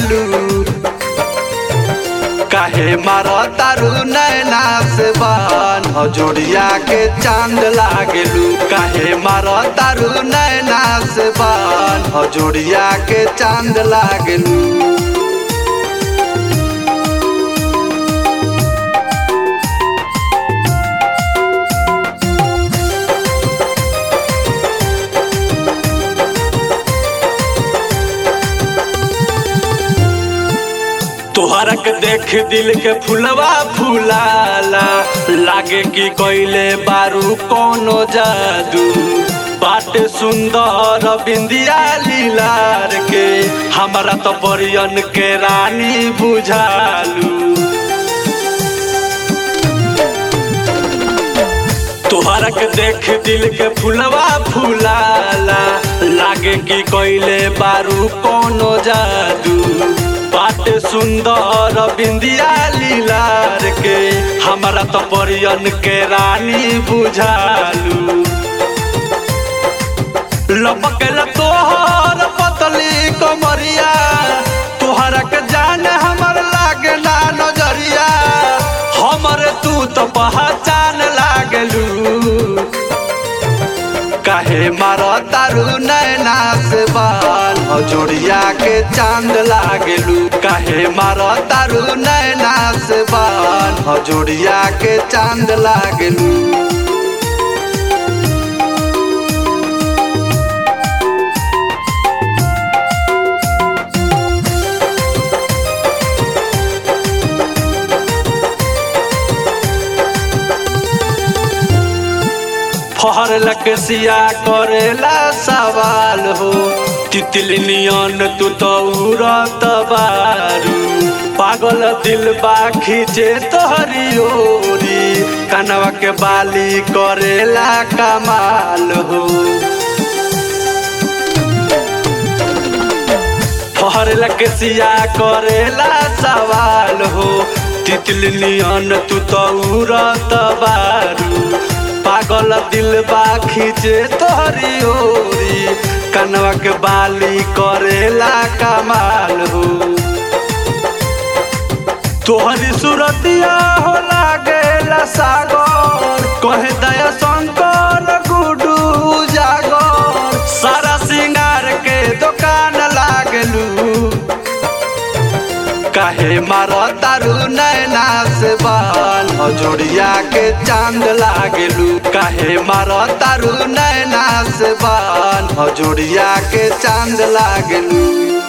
लागलू काहे मारो तारू नैना से बान हजोड़िया के चांद लागलू काहे मारो तारू नैना से बान हजोड़िया के चांद लागलू तोहरा के देख दिल के फुलवा फुलाला लागे कि कोइले बारू कोनो जादू बाटे सुंदर बिंदिया लीलार के हमरा तो परियन के रानी बुझालू तोहरा के देख दिल के फुलवा फुलाला लागे कि कोइले बारू कोनो जादू बाटे सुंदर बिंदिया लीलार के हमरा तो परियन के रानी बुझालू लपकेल तोहर पतली कमरिया तोहरा के जाने हमर लागे ना नजरिया हमर तू तो पहचान लागलू काहे मारो तारू नैना से बाल हजोड़िया के चांद लागलू काहे मारो तारू नैना से बाल हजोड़िया के चांद लागलू फहर लकसिया करेला सवाल हो तितली नियन तू तो उड़त बारू पागल दिल बा खींचे तोहरी ओरी कनवा के बाली करेला कमाल हो फहर लकसिया करेला सवाल हो तितली नियन तू तो उड़त बारू पागल दिल बा खींचे तोहरी ओरी कनवा के बाली करेला कमाल हो तोहरी सूरतिया हो लागेला सागर कहे दया शंकर गुडू जागर सारा सिंगार के दुकान लागलू काहे मारो तारू नैना से बाल हजोड़िया के चांद लागलू काहे मारो तारू नैना से बाल हजोड़िया के चांद लागलू